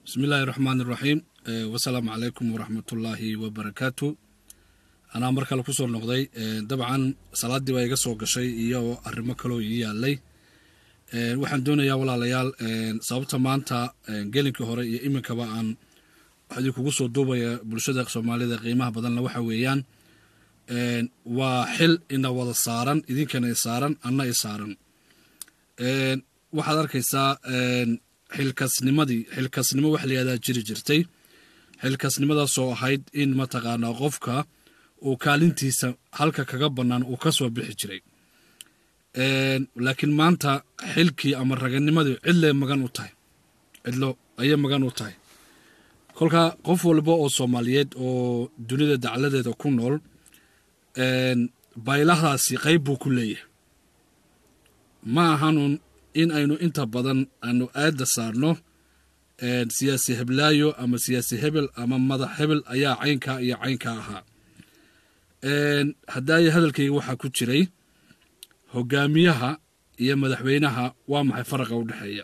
bismi illaahi raxmaan iraxiim wasalaamu calaykum waraxmatullaahi wabarakaatu anaa mar kale kusoo noqday dabcan salaaddii baa iga soo gashay iyo arrimo kaloo ii yaalay waxaan doonayaa walaalayaal sababta maanta gelinkii hore iyo iminkaba aan waxdii kugu soo duubaya bulshada soomaalida qiimaha badanna waxa weeyaan waa xil ina wada saaran idinkana i saaran anna i saaran waxaad arkaysaa xilkasnimadii xilkasnimo wax layihahdaa jiri jirtay xilkasnimadaasoo ahayd in mataqaanaa qofka uu kaalintiisa halka kaga bannaan uu ka soo bixi jiray laakiin maanta xilkii ama raganimadii cidlay magan u tahay cidlo ayay magan u tahay kolka qof walba oo soomaaliyeed oo dunida dacladeeda ku nool baylahdaasi qayb buu ku leeyahay ma ahanun in aynu inta badan aanu aada saarno siyaasi heblaayo ama siyaasi hebel ama madax hebel ayaa caynkaa iyo caynkaa ahaa haddaayo hadalkayga waxaa ku jiray hogaamiyaha iyo madaxweynaha waa maxay faraqa u dhexeeya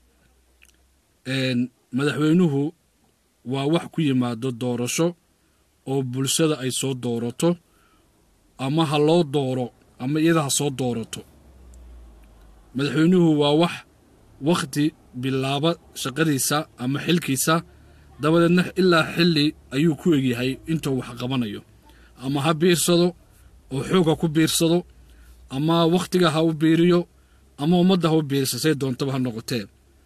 madaxweynuhu waa wax ku yimaado doorasho oo bulshada ay soo doorato ama ha loo dooro ama iyada ha soo doorato madaxweynuhu waa wax wakhti bilaaba shaqadiisa ama xilkiisa dabadeedna ilaa xilli ayuu ku egyahay intuu wax qabanayo ama ha biirsado oo xoog ha ku biirsado ama wakhtiga ha u biiriyo ama ummadda ha u biirsa say doontaba ha noqotee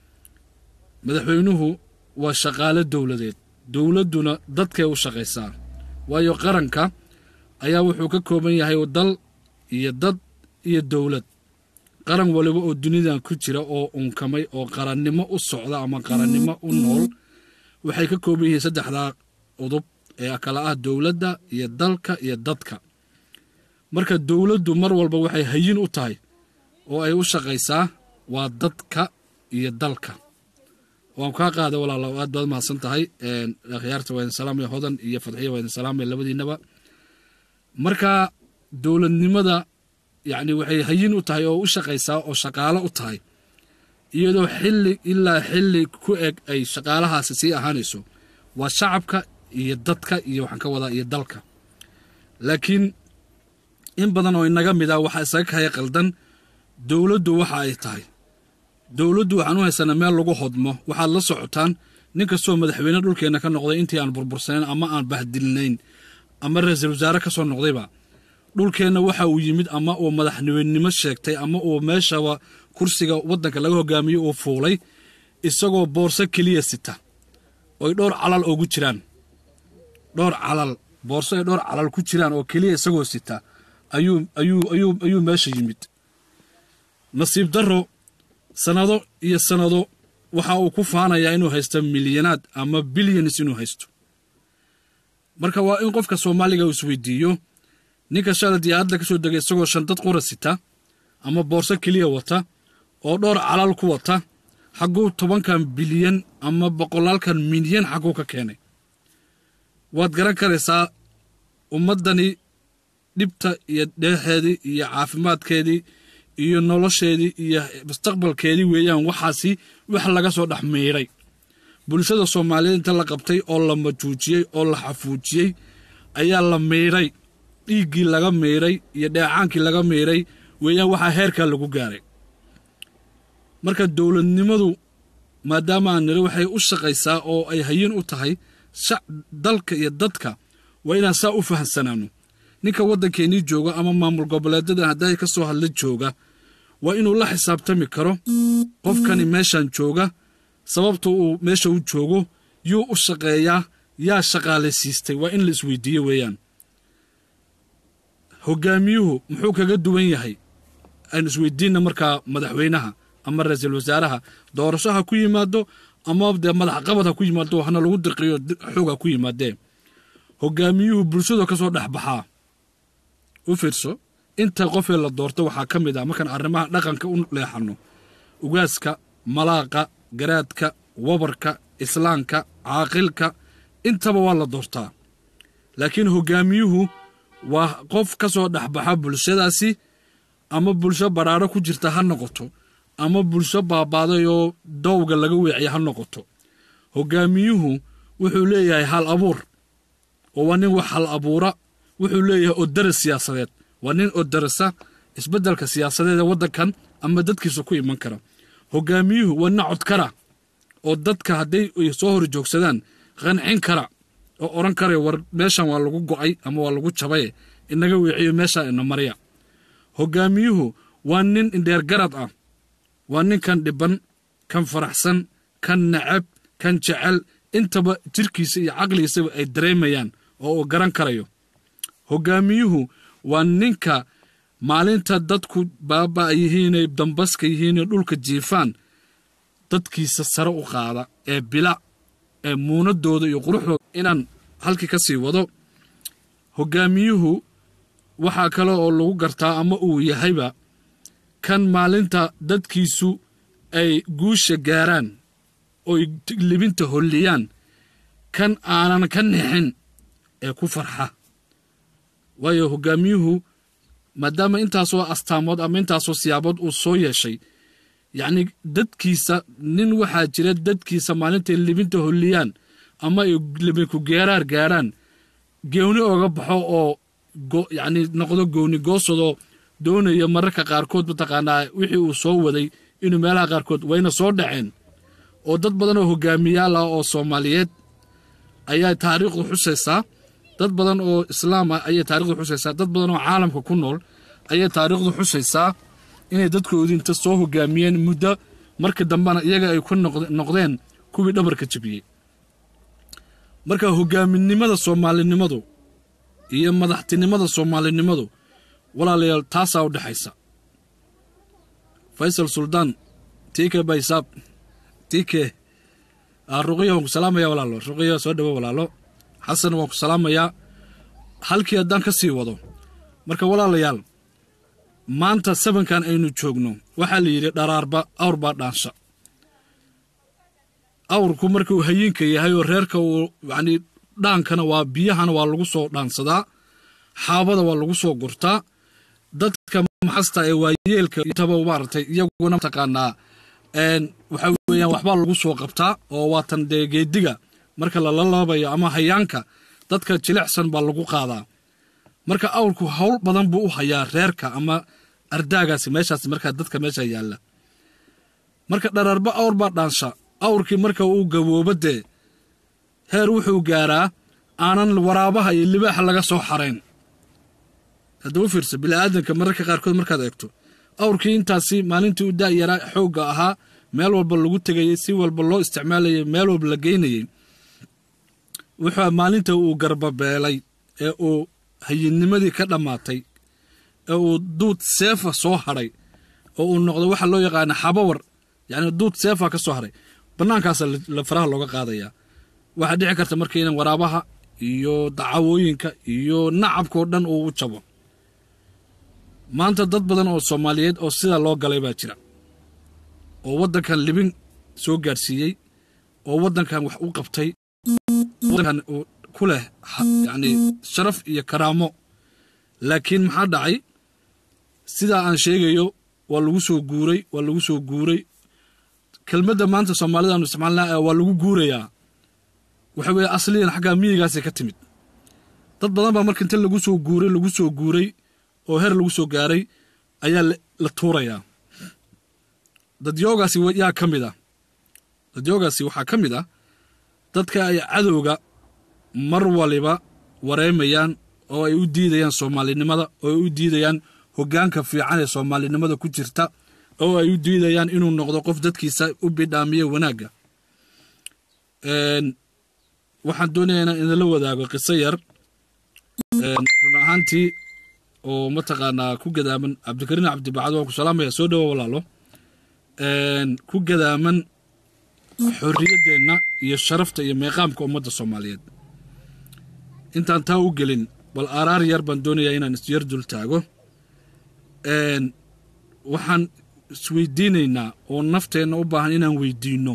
madaxweynuhu waa shaqaale dowladeed dowladduna dadkay u shaqaysaa waayo qaranka ayaa wuxuu ka kooban yahay dal iyo dad iyo dowlad qaran waliba oo dunidan ku jira oo unkamay oo qarannimo u socda ama qarannimo u nool waxay ka kooban yihiin saddexdaa udub ee kala ah dowladda iyo dalka iyo dadka marka dowladdu mar walba waxay hayin u tahay oo ay u shaqaysaa waa dadka iyo dalka waan kaa qaaday walaala aad baad mahadsan tahay akhyaarta waa idin salaamaya hodan iyo fadxiya waa idin salaamaya labadiinaba marka dowladnimada yacni waxay hayin u tahay oo u shaqaysaa oo shaqaalo u tahay iyadoo xilli ilaa xilli ku eg ay shaqaalahaasi sii ahaanayso waa shacabka iyo dadka iyo waxaan ka wadaa iyo dalka laakiin in badan oo inaga mid ah waxaa isaga kahaya qaldan dowladdu waxa ay tahay dowladdu waxaan u haysanaa meel lagu hodmo waxaad la socotaan nin kastoo madaxweyne dhulkeenna ka noqday intii aan burbursanayn ama aan bahdilnayn ama ra-iisul wasaare ka soo noqdayba dhulkeenna waxa uu yimid ama uu madaxweynenimo sheegtay ama uu meeshaba kursiga waddanka laga hogaamiyo uu fuulay isagoo boorso keliya sita oy dhowr calal oogu jiraan dhowr calal boorso ay dhowr calal ku jiraan oo keliya isagoo sita ayuu ayuu ayuu ayuu meesha yimid nasiib darro sannado iyo sannado waxa uu ku faanayaa inuu haysto milyanaad ama bilyans inuu haysto marka waa in qofka soomaaliga uu isweydiiyo ninka shala diyaaradda ka soo degay isagoo shantad qura sita ama boorso keliya wata oo dhowr calal ku wata xagguu tobankan bilyan ama boqolaalkan milyan xagguu ka keenay waad garan karaysaa ummaddani dhibta iyo dheexeedii iyo caafimaadkeedii iyo nolosheedii iyo mustaqbalkeedii weeyaan waxaasi wax laga soo dhex miidhay bulshada soomaaliyeed inta la qabtay oo la majuujiyey oo la xafuujiyey ayaa la miidhay dhiiggii laga miidhay iyo dheecaankii laga miidhay weeyaan waxaa heerkaa lagu gaaray marka dowladnimadu maadaama aan niri waxay u shaqaysaa oo ay hayin u tahay dalka iyo dadka waa inaan saa u fahamsanaano ninka waddankeennii jooga ama maamul goboleedadan hadday ka soo hadla jooga waa inuu la xisaabtami karo qofkani meeshan jooga sababta uu meesha u joogo yuu u shaqeeyaa yaa shaqaalaysiistay waa in la isweydiiyo weeyaan hogaamiyuhu muxuu kaga duwan yahay aynu isweydiinna markaa madaxweynaha ama ra-iisul wasaaraha doorasho ha ku yimaado ama dee madaxqabad ha ku yimaado hana lagu dirqiyo xoog ha ku yimaadee hogaamiyuhu bulshadu ka soo dhexbaxaa u fiirso inta qofee la doorto waxaa ka mid ah markaan arrimaha dhaqanka u leexanno ugaaska malaaqa garaadka wabarka islaamka caaqilka intaba waa la doortaa laakiin hogaamiyuhu waa qof ka soo dhexbaxa bulshadaasi ama bulsho badhaadho ku jirta ha noqoto ama bulsho baabaaday oo dowga laga weeciya ha noqoto hogaamiyuhu wuxuu leeyahay hal abuur oo waa nin wax hal abuura wuxuu leeyahay odaras siyaasadeed waa nin odarasa isbeddelka siyaasadeed ee waddankan ama dadkiisa ku iman kara hogaamiyuhu waa nin codkara oo dadka hadday soo hor joogsadaan qancin kara oo odhan karaya war meeshan waa lagu go'ay ama waa lagu jabaye inaga weeciyo meeshaa ina marya hogaamiyuhu waa nin indheergarad ah waa ninkan dhiban kan faraxsan kan nacab kan jecel intaba jirkiisa iyo caqligiisaba ay dareemayaan oo uu garan karayo hogaamiyuhu waa ninka maalinta dadku baaba' yihiinay dambaska yihiinay dhulka jiifaan dadkiisa sare u qaada ee bila ee muunadooda iyo quruxdooda inaan halkii ka sii wado hogaamiyuhu waxaa kale oo lagu gartaa ama uu yahayba kan maalinta dadkiisu ay guusha gaaraan oy libinta holliyaan kan aanan ka nixin ee ku farxa waayo hogaamiyuhu maadaama intaasoo astaamood ama intaasoo siyaabood uu soo yeeshay yacnii dadkiisa nin waxaa jira dadkiisa maalintay libinta holliyaan ama ay libinku geeraar gaarhaan geewni ooga baxo oo yacnii noqdo gooni goosadoo doonaya mararka qaarkood mataqaanaa wixii uu soo waday inuu meelaha qaarkood wayna soo dhaceen oo dad badan oo hogaamiyaal ah oo soomaaliyeed ayaa taariikhdu xusaysaa dad badan oo islaam ah ayay taarikhdu xusaysaa dad badan oo caalamka ku nool ayay taariikhdu xusaysaa inay dadkoodii inta soo hogaamiyeen muddo marka dambena iyaga ay ku noqdeen kuwii dhabarka jebiyey marka hogaaminimada soomaalinimadu iyo madaxtinimada soomaalinimadu walaalayaal taasaa u dhexaysa faysal suldaan tike baysaab tike ruqiya waan ku salaamaya walaalo ruqiya soo dhawo walaalo xasan waan ku salaamayaa halkii haddaan ka sii wado marka walaalayaal maanta sabankan aynu joogno waxaa la yidhi dharaarba awr baa dhaansha awrku markuu hayiinka yahay oo reerka uu yacnii dhaankana waa biyahana waa lagu soo dhaansadaa xaabada waa lagu soo gurtaa dadka maxasta ee waayeelka intaba maaragtay iyaguna mataqaanaa waxaa weeyaan waxbaa lagu soo qabtaa oo waatan dee geediga marka lala laabayo ama hayaanka dadka jilicsan baa lagu qaadaa marka awrku howl badan buu u hayaa reerka ama ardaagaasi meeshaas markaa dadka meesha yaalla marka dharaarba awr baa dhaansha awrkii marka uu gaboobo dee heer wuxuu gaaraa aanan waraabaha iyo libaaxa laga soo xarayn hadda u fiirsa bini'aadanka mararka qaarkood markaad eegto awrkii intaasi maalintii u da'yaraa xoogga ahaa meel walba lagu tegayey si walba loo isticmaalayay meel walba la geynayey wuxuu maalinta uu garbabeelay ee uu hayinnimadii ka dhammaatay ee uu duud seefa soo hadhay oo uu noqdo waxa loo yaqaana xabawar yacni duud seefa ka soo hadhay bannaankaasa la faraha looga qaadayaa waxaa dhici karta marka inan waraabaha iyo dacawooyinka iyo nacabkao dhan uu u jabo maanta dad badan oo soomaaliyeed oo sidaa loo galay baa jira oo waddankan libin soo gaadhsiiyey oo waddankan wax u qabtay waddankan uu ku leh yacni sharaf iyo karaamo laakiin maxaa dhacay sidaa aan sheegayo waa lagu soo guuray waa lagu soo guuray kelmadda maanta soomaalida aanu isticmaalnaa waa lagu guurayaa waxa weeye asliyan xaggaa miyigaasay ka timid dad badan baa marka inta lagu soo guuray lagu soo guuray oo heer lagu soo gaaray ayaa la tuurayaa dadyoogaasi yaa ka mid ah dadyoogaasi waxaa ka mid ah dadka ay cadowga mar waliba wareemayaan oo ay u diidayaan soomaalinimada oo ay u diidayaan hoggaanka fiican ee soomaalinimada ku jirta oo ay u diidayaan inuu noqdo qof dadkiisa u bidhaamiye wanaagga waxaan doonayaa inaan idinla wadaago qiso yar run ahaantii oo mataqaanaa ku gadaaman cabdikariin cabdibacad waan ku salaamaya soo dhawo walaalo ku gadaaman xorriyaddeenna iyo sharafta iyo meeqaamka ummadda soomaaliyeed intaan taa u gelin bal aaraar yar baan doonayaa inaan isyar dul taago waxaan isweydiinaynaa oo nafteenna u baahan inaan weydiinno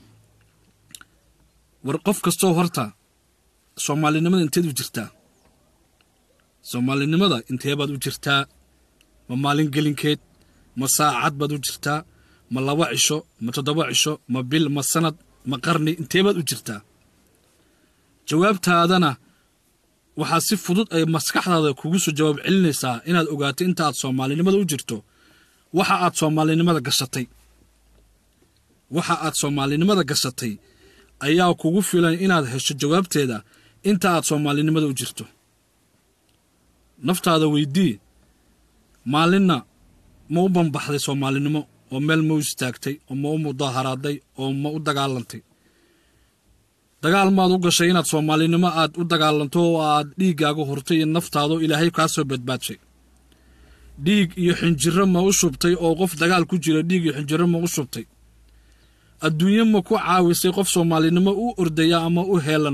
war qof kastoo horta soomaalinimada inteed u jirtaa soomaalinimada intee baad u jirtaa ma maalin gelinkeed ma saacad baad u jirtaa ma laba cisho ma toddoba cisho ma bil ma sanad ma qarni inteebaad u jirtaa jawaabtaadana waxaa si fudud ay maskaxdaada kugu soo jawaab celinaysaa inaad ogaato inta aad soomaalinimada u jirto waxa aad soomaalinimada gashatay waxa aad soomaalinimada gashatay ayaa kugu filan inaad hesho jawaabteeda inta aad soomaalinimada u jirto naftaada weydii maalinna ma u banbaxday soomaalinimo oo meel ma u istaagtay oo ma u mudaharaaday oo ma u dagaalantay dagaal maad u gashay inaad soomaalinimo aad u dagaalanto oo aad dhiiggaaga hurtay iyo naftaado ilaahay kaa soo badbaadshay dhiig iyo xinjiro ma u shubtay oo qof dagaal ku jira dhiig iyo xinjiro ma u shubtay adduunye ma ku caawisay qof soomaalinimo u ordaya ama u heelan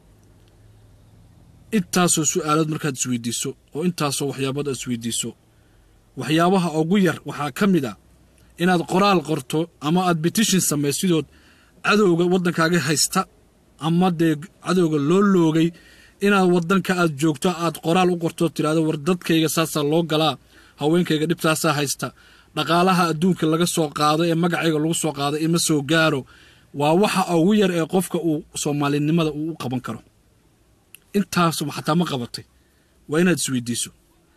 intaasoo su'aalaad markaad isweydiiso oo intaasoo waxyaabaad aad isweydiiso waxyaabaha ugu yar waxaa ka mid a inaad qoraal qorto ama aad bitishin samaysidood cadowga waddankaaga haysta ama dee cadowga loo loogay inaad waddanka aad joogto aad qoraal u qorto tidhahdo war dadkayga saasaa loo galaa haweenkayga dhibtaasaa haysta dhaqaalaha adduunka laga soo qaado ee magacayga lagu soo qaado ima soo gaaro waa waxa ugu yar ee qofka uu soomaalinimada uu u qaban karo intaas xataa ma qabatay waa inaad isweydiiso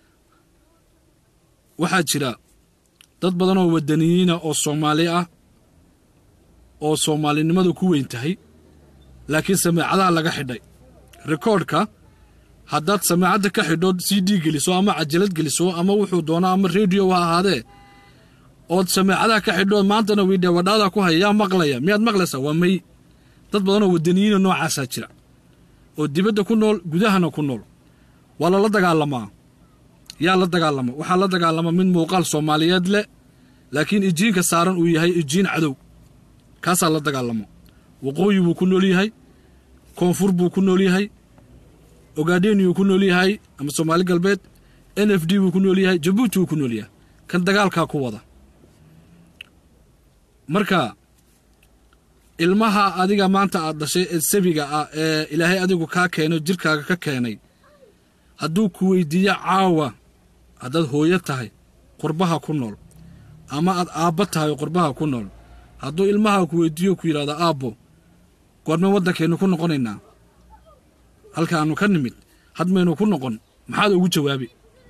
waxaa jira dad badan oo wadaniyiina oo soomaali ah oo soomaalinimadu ku weyn tahay laakiin sameecadaha laga xidhay rikoodhka haddaad sameecadda ka xidhood c d geliso ama cajalad geliso ama wuxuu doono ama rediyo ha ahaadee ood sameecadaha ka xidhood maantana wiidhe wadhaadaa ku haya yaa maqlaya miyaad maqlaysaa waa may dad badan oo wadaniyiina noocaasaa jira oo dibadda ku nool gudahana ku nool waa lala dagaalamaa yaa la dagaalama waxaa la dagaalama mid muuqaal soomaaliyeed leh laakiin ijiinka saaran uu yahay ijiin cadow kaasaa la dagaalamo waqooyi buu ku nool yahay koonfur buu ku nool yahay ogaadheniyuu ku nool yahay ama soomaali galbeed n f d buu ku nool yahay jabuuti buu ku nool yahay kan dagaalkaa ku wada marka ilmaha adiga maanta aad dhashay ee sabiga ah ee ilaahay adigu kaa keeno jirkaaga ka keenay hadduu ku weydiiyo caawa haddaad hooyo tahay qurbaha ku nool ama aad aabbo tahay qurbaha ku nool hadduu ilmaha ku weydiiyo ku yidhahdo aabbo goorme waddankaynu ku noqonaynaa halkaannu ka nimid hadmaynu ku noqon maxaad ugu jawaabi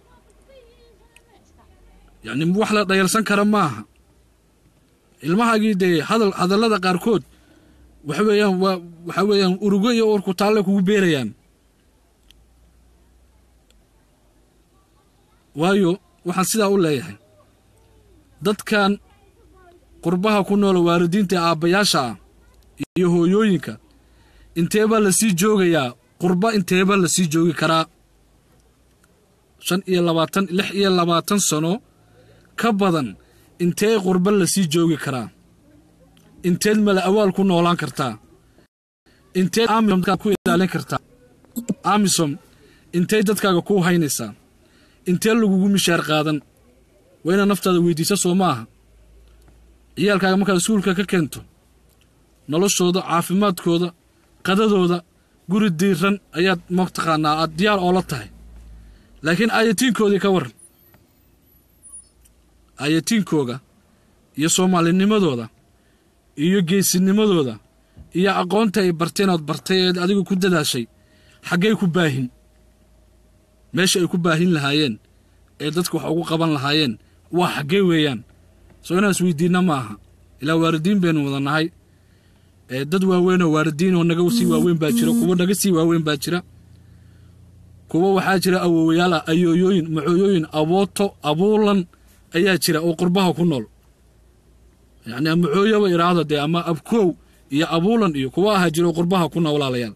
yacni wax la dhayalsan kara maaha ilmahaagii dee hadal hadallada qaarkood waxa weeyaan waa waxa weeyaan urugo iyo urku taalle kugu beerayaan waayo waxaan sidaa u leeyahay dadkan qurbaha ku nool waalidiinta aabbayaasha ah iyo hooyooyinka inteebaa la sii joogayaa qurba inteebaa la sii joogi karaa shan iyo labaatan lix iyo labaatan sano ka badan intee qurba la sii joogi karaa inteed mala awaal ku noolaan kartaa inteed amisom ku ilaalin kartaa amisom intey dadkaaga kuu haynaysaa intee lagugu mishaar qaadan waa inaad naftaada weydiisa soo ma aha ciyaalkaaga markaad iskuulka ka keento noloshooda caafimaadkooda qadadooda guri diiran ayaad mataqaanaa aad diyaar oola tahay laakiin aayatiinkoodii ka waran aayatiinkooga iyo soomaalinimadooda iyo geesinimadooda iyo aqoonta ay barteen ood bartay eed adigu ku dadaashay xaggay ku baahin meesha ay ku baahin lahaayeen ee dadka wax ugu qaban lahaayeen waa xaggee weeyaan soo inaan isweydiinna ma aha ilaa waalidiin baynu wada nahay ee dad waaweynoo waalidiin oo naga sii waaweyn baa jira kuwo naga sii waaweyn baa jira kuwo waxaa jira awowayaal ah ayooyooyin macooyooyin abooto abuulan ayaa jira oo qurbaha ku nool yacni macooyoba idhaahdo dee ama abkoow iyo abuulan iyo kuwa ahaa jira oo qurbaha ku nool walaalayaal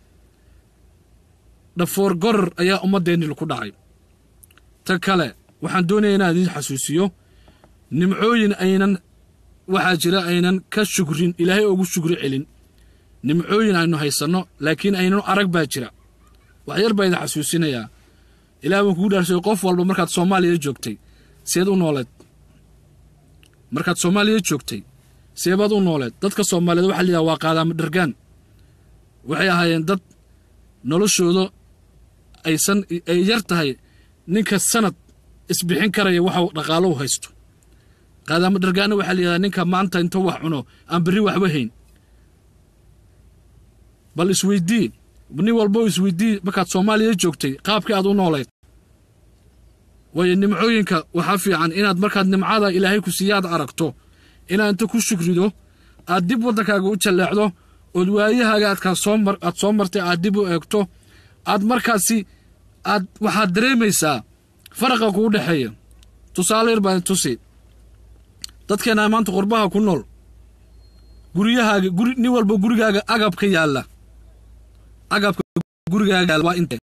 dhafoor gorar ayaa ummaddeennil ku dhacay ta kale waxaan doonaya inaan idiin xasuusiyo nimcooyin aynan waxaa jira aynan ka shugrin ilaahay ugu shugri celin nimcooyin aynu haysanno laakiin aynan arag baa jira waxyar baa idin xasuusinayaa ilaah baan kugu dhaarshay qof walba markaad soomaaliya joogtay seed u nooleed markaad soomaaliya joogtay seebaad u nooleed dadka soomaaliyeed waxa layidhaha waa qaadaama dhargaan waxay ahaayeen dad noloshooda aysan ay yar tahay ninka sanad isbixin karaya waxa dhaqaalo u haysto qaadaama dhargaana waxaa layidhahdaa ninka maanta intuu wax cuno aan berri waxba hayn bal isweydii nin walbo isweydii markaad soomaaliya joogtay qaabkii aad u noolayd waayo nimcooyinka waxaa fiican inaad markaad nimcada ilaahay ku siiyaad aragto inaad inta ku shukrido aad dib waddankaaga u jalleecdo ood waayahaaga aadkaa soo mar aad soo martay aad dib u eegto aad markaasi aad waxaad dareemaysaa faraqa kuu dhexeeya tusaale yar baan tusi dadkeenaa maanta qurbaha ku nool guryahaaga guri nin walba gurigaaga agabka yaalla agabka gurigaaga yaalla waa inte